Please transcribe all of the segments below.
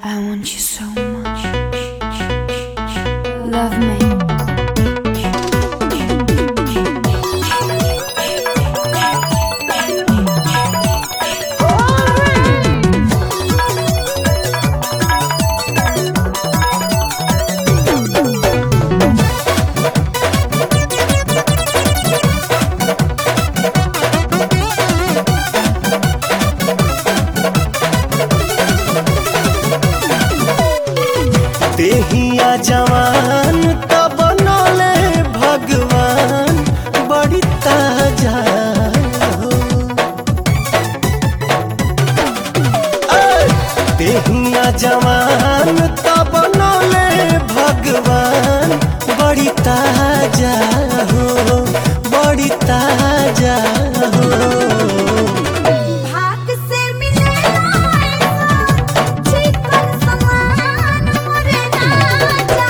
I want you so much. Love me. देहिया जवान त बनले भगवान बड़ी ताजा हो। ऐ! देहिया जवान त बनले भगवान बड़ी ताजा हो बड़ी ताजा हो भाग से मिलेला ऐसा चिकन समान मोरे राजा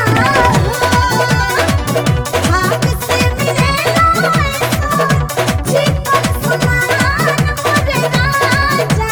भाग से मिलेला ऐसा चिकन समान मोरे राजा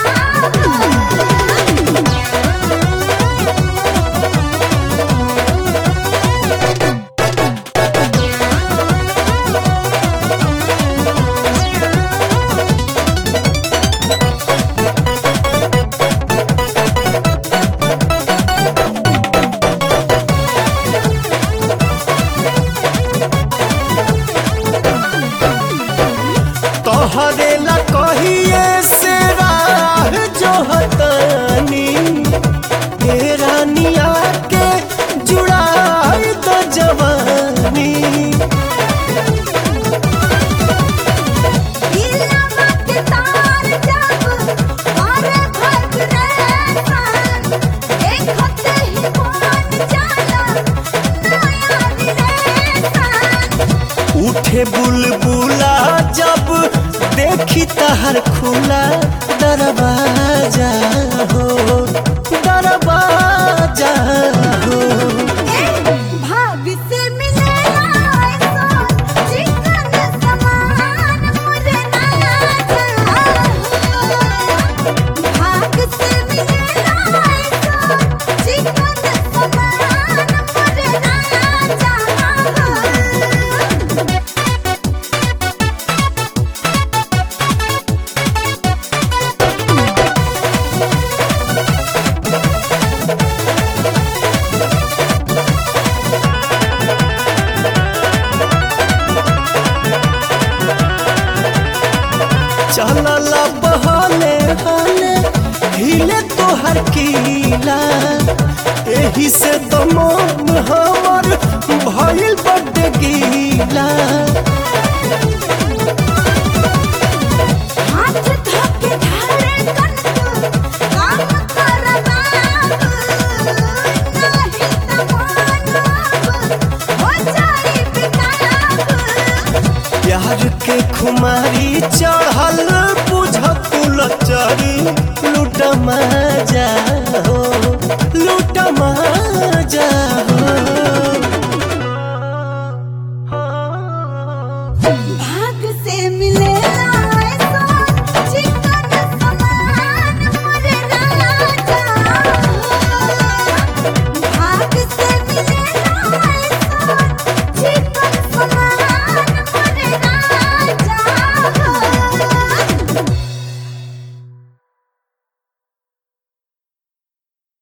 तोहरे ला कहिए से राह जो हतानी हे रानिया के जुड़ाई तो जवानी दिलवा के तार जब और भग रेसान देखते ही मान जाला नया विदेसान उठे बुलबुला जब देखी तहर खुला दरवाजा हो दरवाजा हो भाग से मिलेला ऐसा चिकन समान मुझे राजा भाग से मिलेला ऐसा चिकन समान मुझे राजा चलला बहले हले हिले तोहर कीला एही से तो मोह